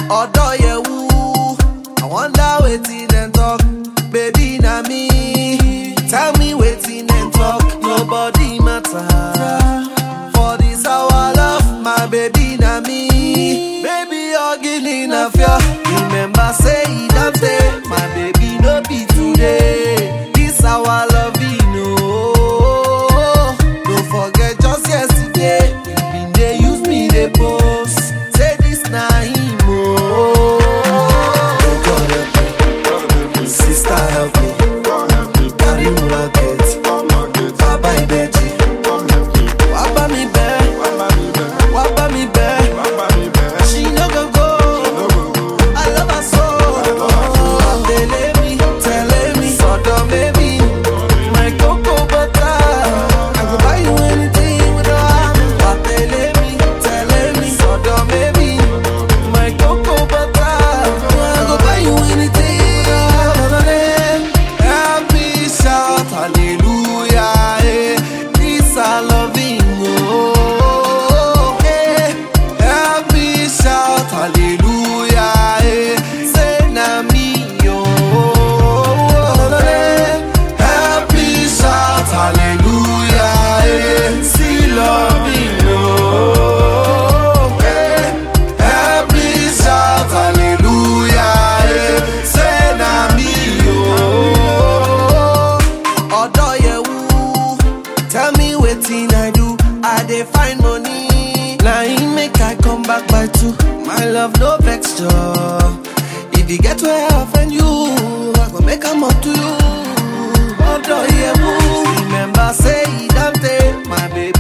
Odoyewu, I wonder wetin dem talk. Baby na me, tell me wetin dem talk. Nobody matter. For this our love, my baby na me. Baby, ogini na fear. Remember say e don tey, my baby no be today. This our love, no. Don't forget just yesterday, you been dey use me dey post. Say this na him oh. Oh God help me, sister help me, carry una get. Baba Ibeji, wá bá mi bẹ̀, wá bá mi bẹ̀. She no go go. I love her so. Tẹ̀lé mi, tẹ̀lé mi, sọ̀dọ̀ baby. My cocoa butter. I go buy you anything with no harm. Wá tẹ̀lé mi, tẹ̀lé mi, sọ̀dọ̀ baby. My cocoa butter. I go buy you anything with no harm. Help me shout hallelujah. eh. This our loving, oh. eh. Help me shout hallelujah. eh. Say na me, oh. eh. Help me shout hallelujah. eh. See loving, oh. eh. Help me shout hallelujah. eh. Say na me, oh. Odoyewu, tell me wetin I do. I dey find money. Na him make I come back by two. My love no vex you. If you get where I offend you, I go make am up to you. Odoyewu, remember say e don tey, my baby